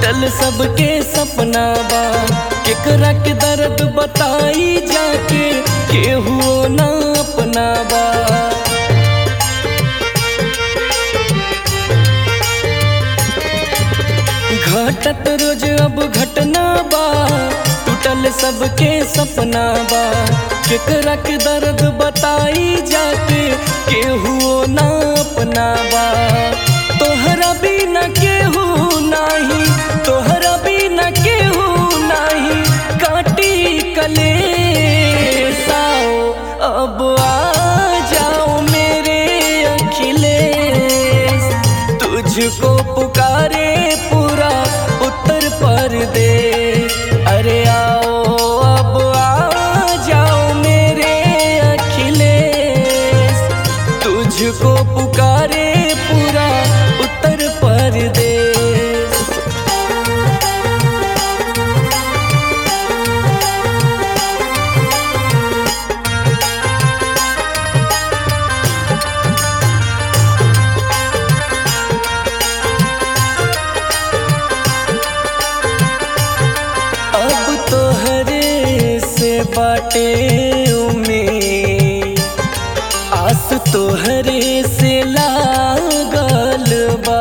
टूटल सबके सपना बा केकरा के दर्द बताई जाके केहू ना अपना बा घटत रोज अब घटना बा टूटल सबके सपना बा केकरा के दर्द बताई जाके केहू ना अपना बा तोहरा बिना केहू नाही तोहरा बिना केहू नाही काटी कले साओ अब आ जाओ मेरे अखिलेश तुझको पुकारे पूरा उत्तर प्रदेश अरे आओ अब आ जाओ मेरे अखिलेश तुझको पुकारे पूरा उत्तर प्रदेश अब तोहरे से बाटे उम्मीद आस तोहरे से लागल बा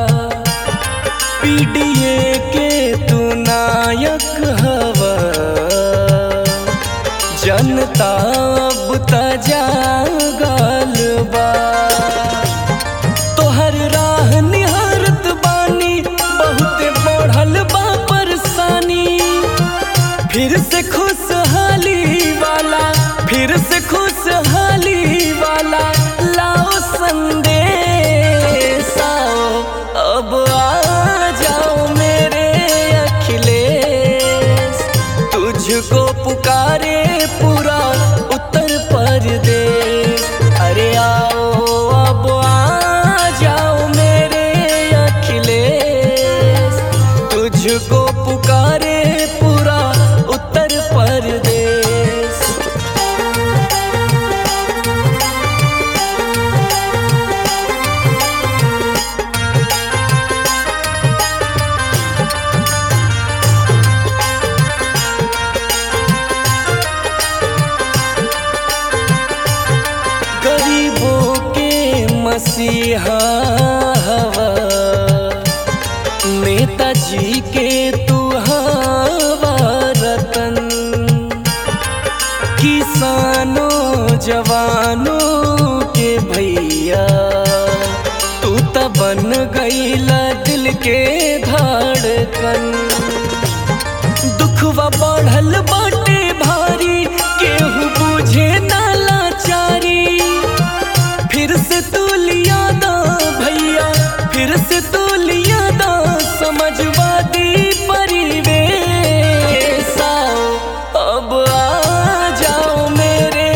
पीडीए के तू नायक हवा जनता अब त जागल बा तोहर राह निहारत बानी बहुत बढ़ल बा परेशानी फिर से खुशहाली वाला फिर से खुशहाली वाला लाओ संदेश आओ अब आ जाओ मेरे अखिलेश तुझको पुकारे पूरा उत्तर प्रदेश अरे आओ अब आ जाओ मेरे अखिलेश तुझको पुकारे पूरा उत्तर प्रदेश गरीबों के मसीहा हवा नेताजी के तू हवा रतन किसानों जवानों के भैया तू त बन गईला दिल के धड़कन दुखवा बढ़ल बाटे भारी केहू बुझे ना लाचारी फिर से तू लिया दा भैया फिर से तू लिया दा समझवादी परिवेश आओ अब आ जाओ मेरे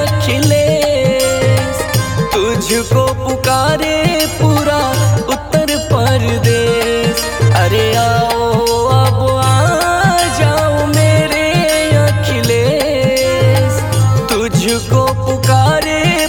अखिलेश तुझको पुकारे पूरा उत्तर प्रदेश अरे आओ अब आ जाओ मेरे अखिलेश तुझको पुकारे